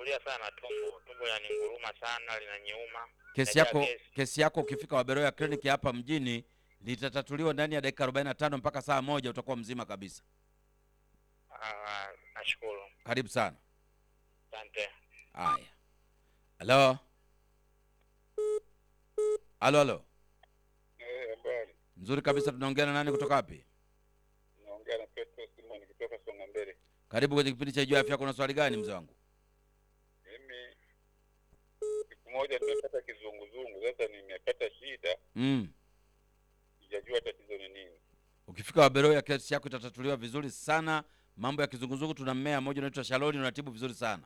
nalia sana tumbo, tumbo linaninguruma sana, linaniuma. Kesi Najaa yako gesi. kesi yako ukifika Waberoya kliniki hapa mjini litatatuliwa ndani ya dakika 45 mpaka saa moja, utakuwa mzima kabisa. Ah, nashukuru, Karibu sana. asante. Haya, halo halo halo, Eh, habari. nzuri kabisa. Tunaongea na nani kutoka wapi? Naongea na Petro Simon kutoka Songa Mbele. Karibu kwenye kipindi cha Jua Afya. Kuna swali gani mzee wangu? Mimi siku moja nimepata kizunguzungu, sasa nimepata shida, Mm. sijajua tatizo ni nini. Ukifika Waberoya kesi yako itatatuliwa vizuri sana. Mambo ya kizunguzungu, tuna mmea mmoja unaitwa shaloni, unatibu vizuri sana.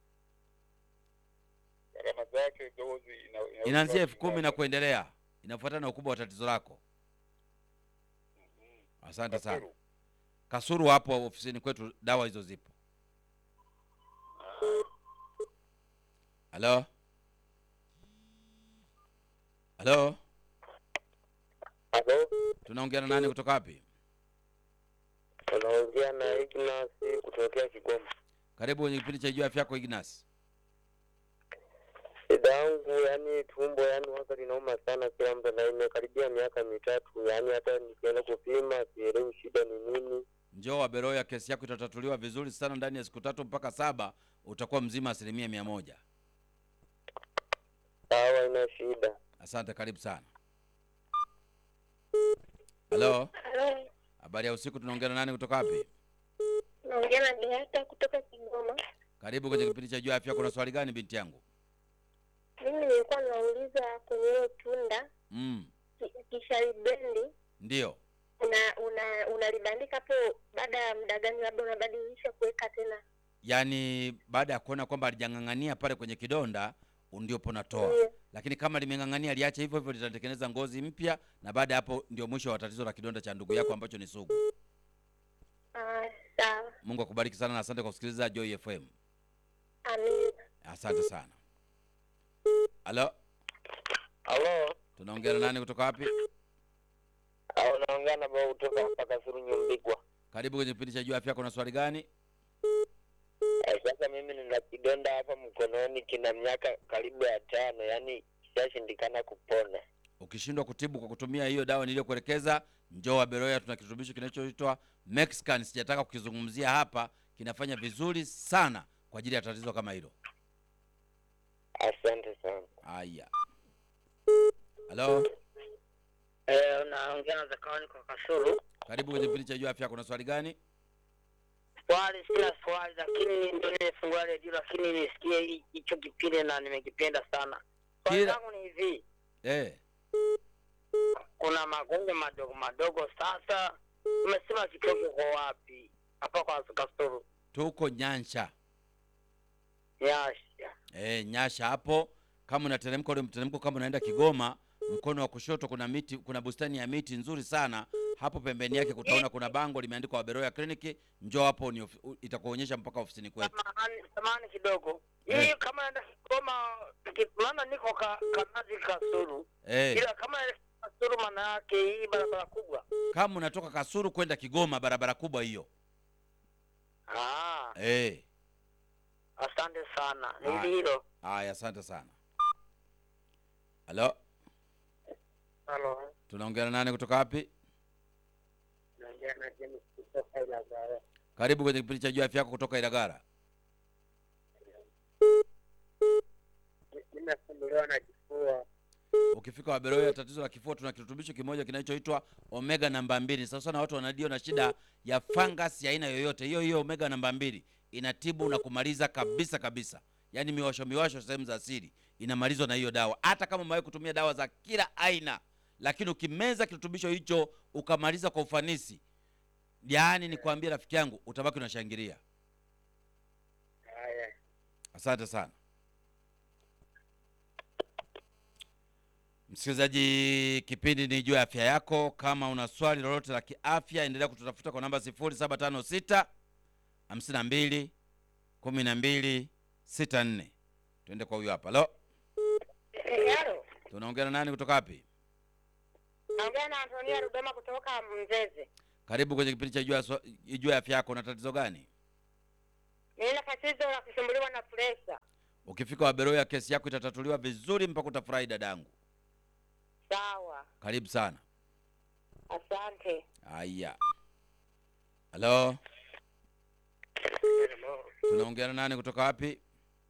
Gharama zake dozi ina, ina Inaanzia elfu kumi na kuendelea, inafuatana na ukubwa wa tatizo lako. Mhm. Asante sana. Kasuru. Kasuru hapo ofisini kwetu, dawa hizo zipo. Halo, halo, Halo, tunaongea na nani kutoka wapi? unaongea na Ignas kutokea Kigoma. Karibu kwenye kipindi cha Jua Afya yako Ignas. Shida yangu yani tumbo yani waka linauma sana kila muda, na imekaribia miaka mitatu, yani hata nikienda kupima sielewi shida ni nini. Njoo Waberoya, kesi yako itatatuliwa vizuri sana. Ndani ya siku tatu mpaka saba utakuwa mzima asilimia mia moja. Sawa, ina shida. Asante, karibu sana. Halo, Halo, habari ya usiku. Tunaongea na nani kutoka wapi? naongea na Beata kutoka Kigoma. Karibu kwenye kipindi cha Jua Afya. Kuna swali gani binti yangu? Mimi nilikuwa nauliza kwenye hilo tunda Mm, ki- kisharibendi ndio. una una unalibandika hapo, baada ya muda gani labda unabadilisha kuweka tena? Yaani baada ya kuona kwamba alijang'ang'ania pale kwenye kidonda ndio ponatoa, Ndiyo. lakini kama limeng'ang'ania liache hivyo hivyo, litatengeneza ngozi mpya, na baada ya hapo ndio mwisho wa tatizo la kidonda cha ndugu yako ambacho ni sugu. Ah, sawa, Mungu akubariki sana na asante kwa kusikiliza Joy FM. amina. Asante sana. Halo, Halo, tunaongea na nani kutoka wapi? au unaongea na baba kutoka hapa Kasuru Nyumbigwa. Karibu kwenye kipindi cha Jua Afya. Kuna swali gani? Eh, sasa mimi nina kidonda hapa mkononi, kina miaka karibu ya tano, yani kishashindikana kupona. Ukishindwa kutibu kwa kutumia hiyo dawa niliyokuelekeza, njoo Waberoya. Tuna kirutubisho kinachoitwa Mexican, sijataka kukizungumzia hapa, kinafanya vizuri sana kwa ajili ya tatizo kama hilo. Asante sana. Haya, halo, Eh, unaongea na Zakawani kwa Kasuru. karibu kwenye kipindi cha Jua Afya. Kuna swali gani? Swali sina swali, lakini ndio nimefungua redio, lakini nisikie hi- hicho kipindi na nimekipenda sana. Swali Kila- langu ni hivi, Eh, kuna magonjwa madogo madogo. Sasa umesema kituo kiko wapi? Hapa kwa Kasuru tuko Nyansha. Nyasha. Eh, Nyasha hapo. Kama unateremka ule mteremko, kama unaenda Kigoma, mkono wa kushoto kuna miti, kuna bustani ya miti nzuri sana hapo. Pembeni yake kutaona kuna bango limeandikwa Waberoya Clinic. Njoo hapo ni ofi- u- itakuonyesha mpaka ofisini kwetu. Samahani, samahani kidogo. Eh. Hii kama naenda Kigoma, ki- maana niko ka, Kanazi Kasuru, Eh, ila kama naenda Kasuru, maana yake hii barabara kubwa. kama unatoka Kasuru kwenda Kigoma, barabara kubwa hiyo. Ah, Eh, asante sana. Ah. Ni hilo. haya, asante sana. Halo, Halo. tunaongea na nani kutoka wapi? Naongea na James kutoka Ilagala. Karibu kwenye kipindi cha Jua Afya yako kutoka Ilagara. Nimesumbuliwa na kifua. Ukifika Waberoya, tatizo la kifua, tuna kirutubisho kimoja kinachoitwa omega namba mbili. Sasa sana watu wanadio na shida ya fungus ya aina yoyote, hiyo hiyo omega namba mbili inatibu na kumaliza kabisa kabisa, yaani miwasho miwasho sehemu za siri inamalizwa na hiyo dawa. Hata kama umewahi kutumia dawa za kila aina, lakini ukimeza kirutubisho hicho ukamaliza kwa ufanisi, yaani nikwambie rafiki yangu, utabaki unashangilia. Haya. Asante sana msikilizaji, kipindi ni juu ya afya yako. Kama una swali lolote la kiafya, endelea kututafuta kwa namba 0756 52 12 64. Tuende kwa huyu hapa. Halo, Eh, Halo, tunaongea na nani kutoka wapi? naongea na Antonia Rudoma kutoka Mzeze. Karibu kwenye kipindi cha juu ya swa- juu ya afya yako. Una tatizo gani? Nina tatizo la kusumbuliwa na presha. Ukifika Waberoya, kesi yako itatatuliwa vizuri mpaka utafurahi dadangu. Sawa, Karibu sana. asante. Haya, halo, tunaongea na nani kutoka wapi?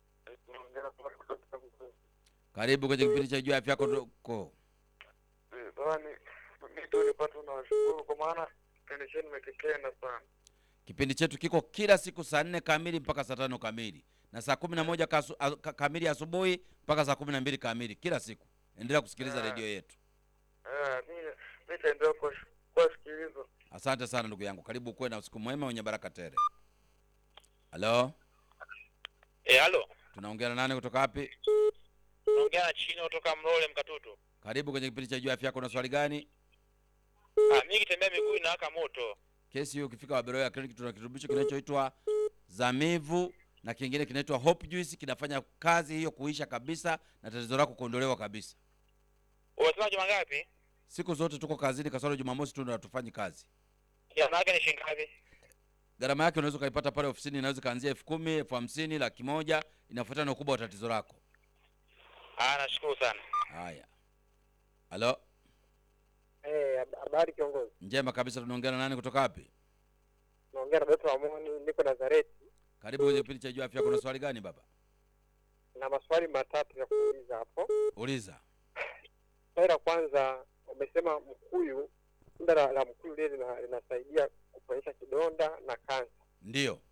Karibu kwenye kipindi cha Jua Afya Yako. Doko. mi tu nipatu nawashukuru kwa maana kipindi chenu nimekipenda sana. Kipindi chetu kiko kila siku saa nne kamili mpaka saa tano kamili na saa kumi na moja kasu, a, ka, kamili asubuhi mpaka saa kumi na mbili kamili kila siku. Endelea kusikiliza Ah. redio yetu. Eh, mi mi taendelea kuwash- kuwasikiliza. Asante sana ndugu yangu, karibu kuwe na usiku mwema wenye baraka tele. Halo, Eh, halo. tunaongea na nani kutoka wapi? Naongea na chini kutoka Mlole Mkatutu. Karibu kwenye kipindi cha Jua Afya Yako. Na swali gani? Ah, mimi kitembea miguu inawaka moto. Kesi hiyo ukifika Waberoya Clinic tuna kirutubisho kinachoitwa Zamivu na kingine kinaitwa Hope Juice, kinafanya kazi hiyo kuisha kabisa na tatizo lako kuondolewa kabisa. Unasema juma ngapi? Siku zote tuko kazini, kasoro Jumamosi tu ndio hatufanyi kazi. Gharama yake ni shilingi ngapi? Gharama yake unaweza ukaipata pale ofisini, inaweza kaanzia elfu kumi, elfu hamsini, laki moja, inafuatana na ukubwa wa tatizo lako. Ah, nashukuru sana. Haya, halo, Eh, hab- habari kiongozi. njema kabisa. Tunaongea na nani kutoka wapi? Naongea na Doto Amoni, niko Nazareti Karibu kwenye kipindi cha Jua Afya. Kuna swali gani baba? na maswali matatu ya kuuliza hapo. Uliza. Swali la kwanza, umesema mkuyu, tunda la, la mkuyu lile lina- linasaidia kuponyesha kidonda na kansa. Ndiyo,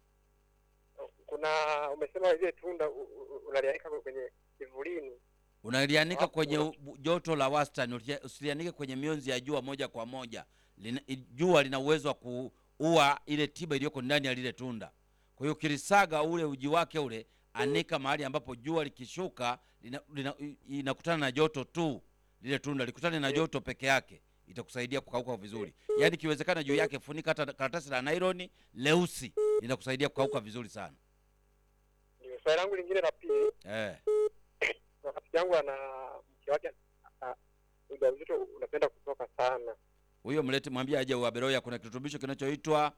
Kuna umesema ile tunda u- u- unalianika kwenye kivulini. unalianika Hapo kwenye una- u- joto la wastani, usia- usilianike kwenye mionzi ya jua moja kwa moja. Lina, i- jua lina uwezo wa kuua ile tiba iliyoko ndani ya lile tunda. Kwa hiyo ukilisaga ule uji wake ule, anika mahali ambapo jua likishuka lina, lina, i- inakutana na joto tu, lile tunda likutane na joto peke yake, itakusaidia kukauka vizuri. Yaani ikiwezekana juu yake funika hata karatasi la nailoni leusi, linakusaidia kukauka vizuri sana. Ndio swali langu lingine la pili, Eh. na rafiki yangu ana mke wake a- ujauzito unapenda kutoka sana. huyo mlete mwambie aje Waberoya. Kuna kirutubisho kinachoitwa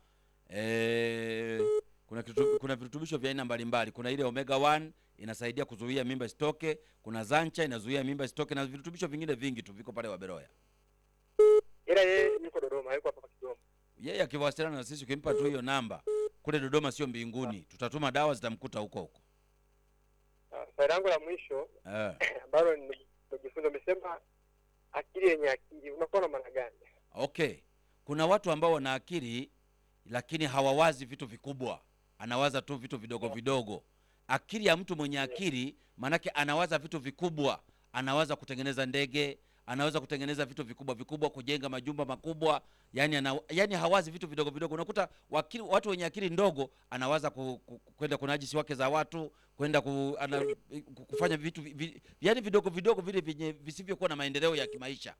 eh, kuna kirutu, kuna virutubisho vya aina mbalimbali. Kuna ile omega 1 inasaidia kuzuia mimba isitoke, kuna zancha inazuia mimba isitoke, na virutubisho vingine vingi tu viko pale Waberoya. Ila yeye yuko Dodoma, yuko hapa Kigoma. Yeye akiwasiliana na sisi, ukimpa tu hiyo namba, kule Dodoma sio mbinguni, tutatuma dawa zitamkuta huko huko. Ah, Swali langu la mwisho Eh. ambalo nime- nimejifunza, umesema akili yenye akili, unakuwa na maana gani? Okay, kuna watu ambao wana akili lakini hawawazi vitu vikubwa, anawaza tu vitu vidogo vidogo. Akili ya mtu mwenye akili maanake anawaza vitu vikubwa, anawaza kutengeneza ndege, anaweza kutengeneza vitu vikubwa vikubwa, kujenga majumba makubwa. Yani, ana, yani hawazi vitu vidogo vidogo. Unakuta wakili, watu wenye akili ndogo anawaza ku, ku, kwenda kunajisi wake za watu, kwenda ku, ana, ku- kufanya vitu vi, vi, yani vidogo vidogo vile vyenye visivyokuwa na maendeleo ya kimaisha.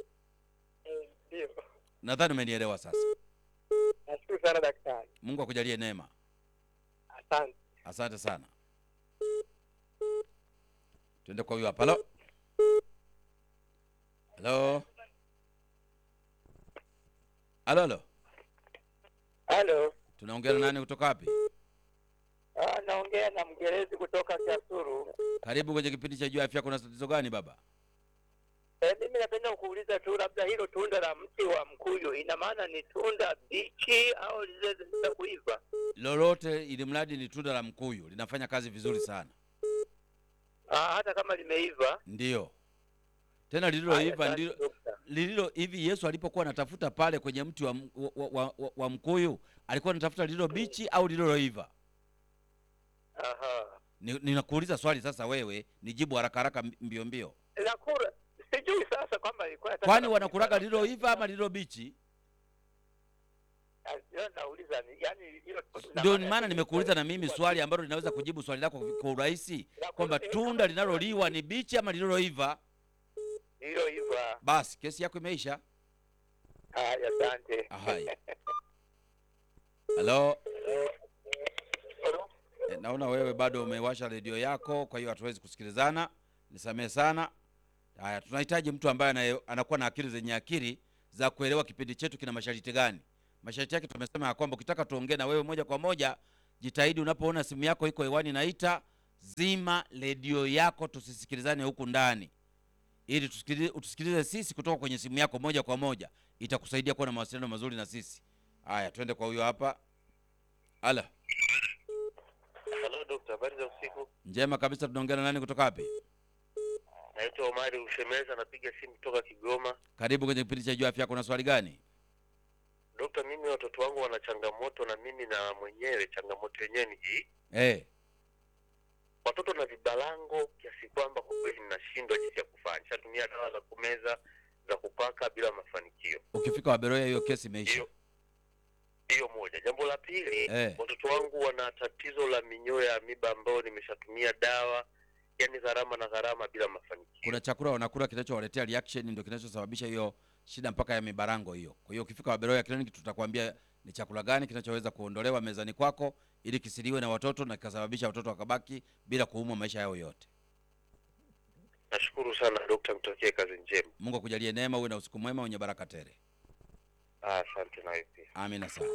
Ndio, Nadhani umenielewa sasa. nashukuru sana daktari, Mungu akujalie neema. asante. Asante sana. Tuende kwa huyu hapa. Halo, halo, halo, halo. Halo, Tunaongea na nani kutoka wapi? ah, naongea na mgerezi kutoka Kasuru. Karibu kwenye kipindi cha Jua Afya. Kuna tatizo gani baba? Eh, mimi napenda kuuliza tu, labda hilo tunda la mti wa mkuyu ina maana ni tunda bichi au lile za kuiva? Lolote ili mradi ni tunda la mkuyu, linafanya kazi vizuri sana. Ah, hata kama limeiva. Ndiyo, tena lililoiva Haya, ndilo asante, dokta. lililo hivi. Yesu alipokuwa anatafuta pale kwenye mti wa, m- wa, wa, wa, wa mkuyu alikuwa anatafuta lililo bichi au lililoiva? Aha. Ni- Ninakuuliza swali sasa, wewe nijibu haraka haraka, mbio mbio. Nakula sijui sasa kwamba ilikuwa nataka Kwani na- wanakulaga lililoiva ama lililo bichi? Ah, ndio nauliza ni yani hilo Ndio maana nimekuuliza na mimi swali ambalo linaweza kujibu swali lako kwa urahisi kwamba tunda linaloliwa ni bichi ama lililoiva. lililoiva. Basi kesi yako imeisha. Haya, asante. Haya, halo. E, naona wewe bado umewasha redio yako, kwa hiyo hatuwezi kusikilizana. Nisamehe sana. Haya, tunahitaji mtu ambaye anaye- anakuwa na akili zenye akili za kuelewa kipindi chetu kina masharti gani. Masharti yake tumesema ya kwamba ukitaka tuongee na wewe moja kwa moja, jitahidi unapoona simu yako iko hewani naita, zima redio yako tusisikilizane huku ndani ili tusikilize, utusikilize sisi kutoka kwenye simu yako moja kwa moja itakusaidia kuwa na mawasiliano mazuri na sisi haya twende kwa huyo hapa ala Halo dokta, habari za usiku. njema kabisa tunaongea na nani kutoka wapi Naitwa Omari Ushemeza, napiga simu kutoka Kigoma. karibu kwenye kipindi cha juu afya kuna swali gani Dokta, mimi watoto wangu wana changamoto na mimi na mwenyewe changamoto yenyewe ni hii. eh Watoto na vibalango kiasi kwamba kwa kweli ninashindwa jinsi ya kufanya. Shatumia dawa za kumeza za kupaka bila mafanikio. ukifika waberoya hiyo kesi imeisha Hiyo hiyo moja. Jambo la pili, Eh. watoto wangu wana tatizo la minyoo ya amiba ambayo nimeshatumia dawa, yani gharama na gharama bila mafanikio. kuna chakula wanakula kinachowaletea reaction ndio kinachosababisha hiyo shida mpaka ya mibarango hiyo kwa hiyo ukifika waberoya kliniki tutakwambia ni chakula gani kinachoweza kuondolewa mezani kwako ili kisiliwe na watoto na kikasababisha watoto wakabaki bila kuumwa maisha yao yote Nashukuru sana dokta, mtokee kazi njema. mungu akujalie neema uwe na usiku mwema wenye baraka tele Ah, Asante nawe pia. amina sana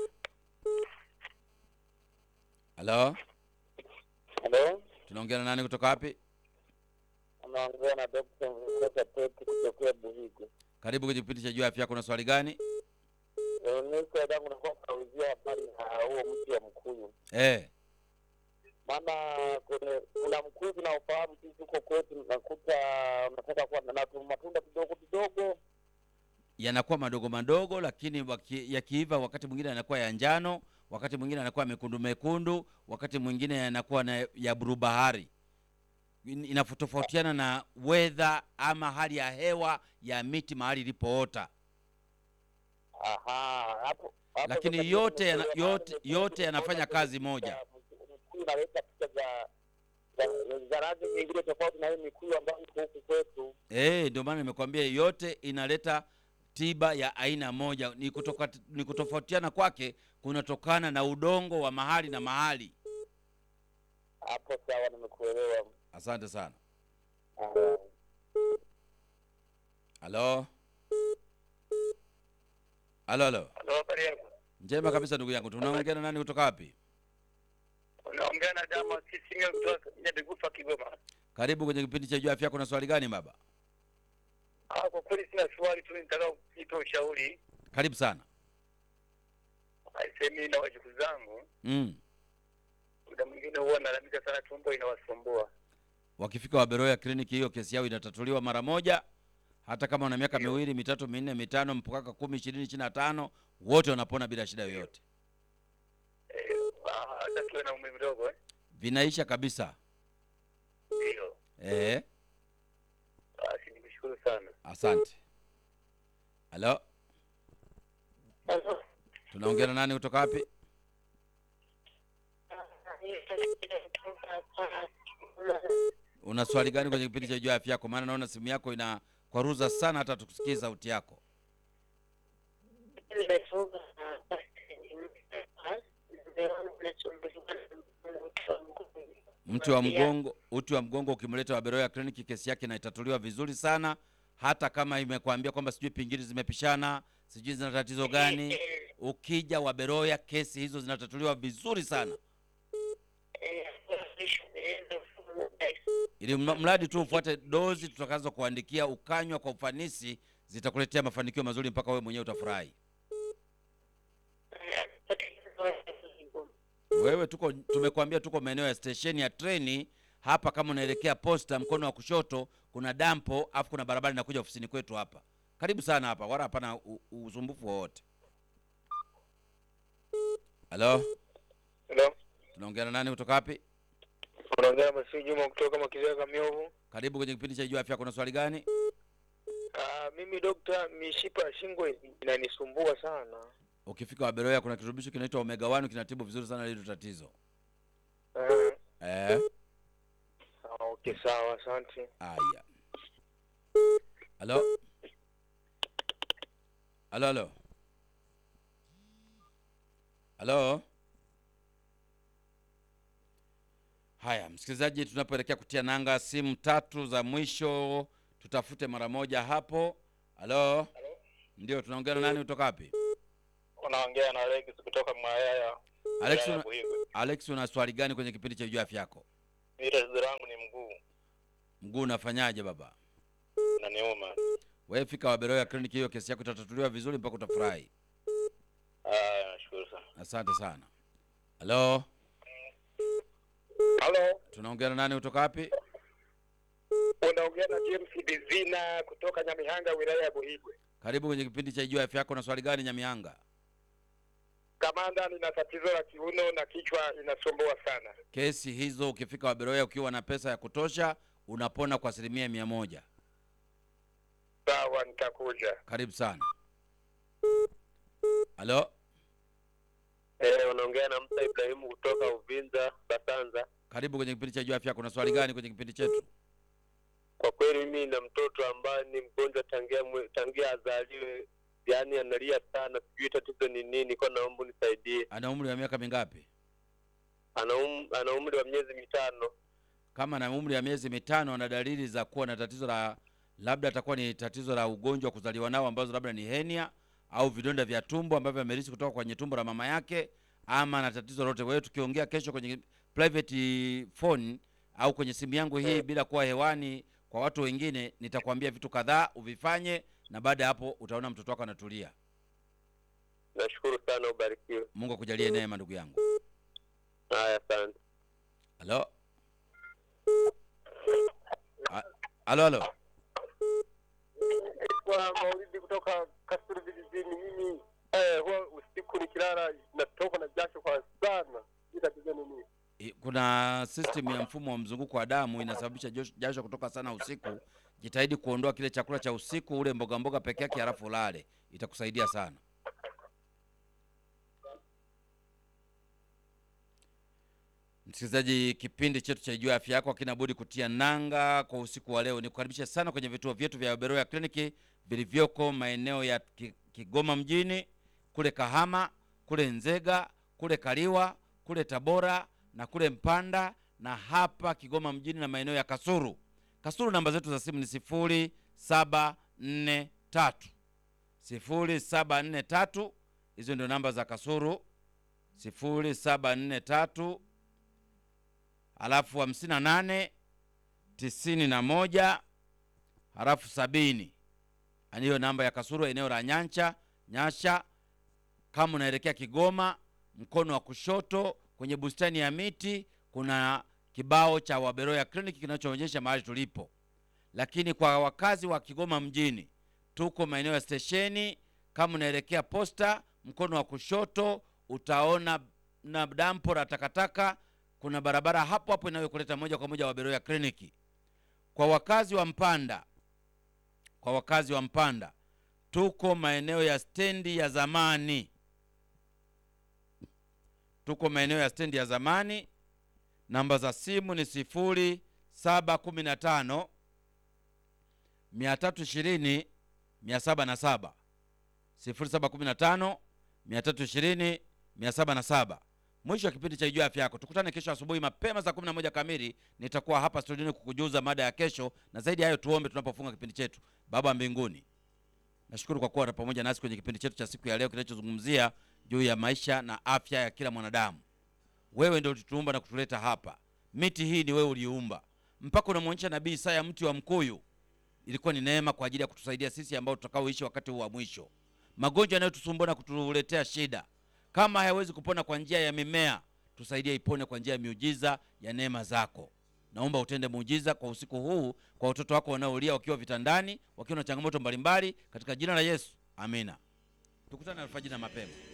halo Halo, tunaongea na nani kutoka wapi anaongea na Dr. Mkota Peti kutokea Buhigu. karibu kwenye kipindi cha juu ya afya kuna swali gani Niko dangu nakuwa kauzia habari na huo mti wa mkuyu, eh maana kwenye kuna mkuyu tunaofahamu sisi huko kwetu, nakuta unataka kuwa na tu matunda kidogo kidogo. yanakuwa madogo madogo lakini waki, yakiiva wakati mwingine yanakuwa ya njano wakati mwingine yanakuwa mekundu mekundu wakati mwingine yanakuwa na ya bluu bahari In- inatofautiana na wedha ama hali ya hewa ya miti mahali ilipoota Aha, hapo hapo Lakini sasa yote ndio yana- nimekuelewa, yote- maana yote yanafanya nimeona kazi picha moja. ya Mkuyu inaleta picha za za- za rangi nyingine tofauti na hii mikuyu ambayo iko huku kwetu. Eh, ndio maana nimekwambia yote inaleta tiba ya aina moja. Ni kutoka, ni kutofautiana kwake kunatokana na udongo wa mahali na mahali. Hapo sawa, nimekuelewa. Asante sana. Ah. Halo, halo, halo. Halo, habari yako? Njema kabisa ndugu yangu. Tunaongea na nani kutoka wapi? Unaongea na Dama Kisinga kutoka Nyadegufa, Kigoma. Karibu kwenye kipindi cha juu afya yako. Na swali gani baba? Ah, kwa kweli sina swali tu, nitaka kuipa ushauri. Karibu sana. Aisemi na wajukuu zangu, Mm. muda mwingine huwa nalalamika sana, tumbo inawasumbua. Wakifika Waberoya kliniki, hiyo kesi yao inatatuliwa mara moja, hata kama wana miaka miwili, mitatu, minne, mitano mpaka kumi, ishirini, ishirini na tano, wote wanapona bila shida yoyote, Eh, ah, hata tuwe na umri mdogo eh? vinaisha kabisa. Ndio. Eh, Basi nikushukuru sana. asante. Halo, tunaongea na nani kutoka wapi? Una swali gani kwenye kipindi cha juu ya afya yako? Maana naona simu yako ina kwaruza sana, hata tukusikie sauti yako. Mti wa mgongo, uti wa mgongo ukimleta Waberoya kliniki, kesi yake inaitatuliwa vizuri sana, hata kama imekwambia kwamba sijui pingili zimepishana, sijui zina tatizo gani. Ukija Waberoya, kesi hizo zinatatuliwa vizuri sana, ili mla- mradi tu ufuate dozi tutakazo kuandikia, ukanywa kwa ufanisi, zitakuletea mafanikio mazuri mpaka wewe mwenyewe utafurahi. Wewe tuko tumekuambia tuko maeneo ya stesheni ya treni hapa. Kama unaelekea posta, mkono wa kushoto kuna dampo, afu kuna barabara inakuja ofisini kwetu hapa. Karibu sana hapa, wala hapana u- u- usumbufu wowote. Halo, Hello. tunaongea na nani kutoka wapi? Unaongea na Masudi Juma kutoka Makizaga Miovu. Karibu kwenye kipindi cha Jua Afya. Kuna swali gani? Ah, mimi dokta, mishipa ya shingo inanisumbua sana. Ukifika Waberoya kuna kirutubisho kinaitwa omega 1 kinatibu vizuri sana hilo tatizo. Eh, Eh, ah, okay, sawa, asante. haya. Halo, halo, halo, halo. Haya, msikilizaji, tunapoelekea kutia nanga, simu tatu za mwisho tutafute mara moja hapo. Halo, ndio tunaongea na nani kutoka wapi? Unaongea na Alex kutoka Mwayaya. Alex, wilaya ya una, Buhigwe. Alex, una swali gani kwenye kipindi cha Jua Afya Yako? Mimi tatizo langu ni mguu Mguu unafanyaje baba? unaniuma. Wewe fika Waberoya kliniki, hiyo kesi yako itatatuliwa vizuri mpaka utafurahi. Ah, nashukuru sana. Asante sana. Halo, Halo, tunaongea na nani kutoka wapi? unaongea na James Bizina kutoka Nyamihanga, wilaya ya Buhigwe. Karibu kwenye kipindi cha Ijua Afya Yako. Na swali gani Nyamianga? Kamanda, nina tatizo la kiuno na kichwa inasumbua sana. Kesi hizo ukifika Waberoya ukiwa na pesa ya kutosha unapona kwa asilimia mia moja. Sawa, nitakuja. Karibu sana. Halo, Eh, unaongea na Musa Ibrahimu kutoka Uvinza Basanza. karibu kwenye kipindi cha Ijua Afya Yako. Na swali gani kwenye kipindi chetu? Kwa kweli mimi na mtoto ambaye ni mgonjwa tangia mwe- tangia azaliwe, yaani analia sana, sijui tatizo ni nini, kwa naomba unisaidie. Ana umri wa miaka mingapi? Ana um, ana umri wa miezi mitano. Kama ana umri wa miezi mitano, ana dalili za kuwa na tatizo la labda atakuwa ni tatizo la ugonjwa wa kuzaliwa nao ambazo labda ni henia au vidonda vya tumbo ambavyo amerithi kutoka kwenye tumbo la mama yake, ama na tatizo lolote. Kwa hiyo tukiongea kesho kwenye private phone au kwenye simu yangu hii bila kuwa hewani kwa watu wengine, nitakwambia vitu kadhaa uvifanye, na baada ya hapo utaona mtoto wako anatulia. Nashukuru sana, ubarikiwe. Mungu akujalie neema, ndugu yangu. Haya, asante. Halo, A- halo, halo. Kwa Maulidi kutoka Kasulu vijijini, mimi eh, huwa usiku nikilala natoka na jasho kwa sana. Hii tatizo ni nini? I- kuna system ya mfumo wa mzunguko wa damu inasababisha josh- jasho kutoka sana usiku. Jitahidi kuondoa kile chakula cha usiku, ule mboga mboga peke yake, halafu ulale, itakusaidia sana. Msikilizaji, kipindi chetu cha Ijua Afya Yako hakina budi kutia nanga kwa usiku wa leo. Nikukaribisha sana kwenye vituo vyetu vya Beroya kliniki vilivyoko maeneo ya Ki- Kigoma mjini, kule Kahama, kule Nzega, kule Kaliwa, kule Tabora na kule Mpanda na hapa Kigoma mjini na maeneo ya Kasuru. Kasuru, namba zetu za simu ni sifuri saba nne tatu sifuri saba nne tatu. Hizo ndio namba za Kasuru, sifuri saba nne tatu halafu hamsini na nane tisini na moja halafu sabini. Yaani hiyo namba ya Kasuru, eneo la Nyancha Nyasha. Kama unaelekea Kigoma, mkono wa kushoto kwenye bustani ya miti kuna kibao cha Waberoya Clinic kinachoonyesha mahali tulipo. Lakini kwa wakazi wa Kigoma mjini, tuko maeneo ya stesheni. Kama unaelekea posta, mkono wa kushoto utaona na dampo la takataka. Kuna barabara hapo hapo inayokuleta moja kwa moja Waberoya Clinic. Kwa wakazi wa Mpanda, kwa wakazi wa Mpanda tuko maeneo ya stendi ya zamani, tuko maeneo ya stendi ya zamani. Namba za simu ni sifuri saba kumi na tano mia tatu ishirini mia saba na saba sifuri saba kumi na tano mia tatu ishirini mia saba na saba. Mwisho wa kipindi cha Ijua Afya Yako. Tukutane kesho asubuhi mapema saa 11 kamili. Nitakuwa hapa studioni kukujuza mada ya kesho, na zaidi ya hayo tuombe tunapofunga kipindi chetu. Baba mbinguni, nashukuru kwa kuwa pamoja nasi kwenye kipindi chetu cha siku ya leo kinachozungumzia juu ya maisha na afya ya kila mwanadamu. Wewe ndio ulituumba na kutuleta hapa. Miti hii ni wewe uliumba, mpaka unamwonyesha nabii Isaya mti wa mkuyu. Ilikuwa ni neema kwa ajili ya kutusaidia sisi ambao tutakaoishi wakati huu wa mwisho. Magonjwa yanayotusumbua na kutuletea shida, kama hayawezi kupona kwa njia ya mimea, tusaidie ipone kwa njia ya miujiza ya neema zako. Naomba utende muujiza kwa usiku huu kwa watoto wako wanaolia wakiwa vitandani, wakiwa na changamoto mbalimbali, katika jina la Yesu, amina. Tukutane alfajiri na mapema.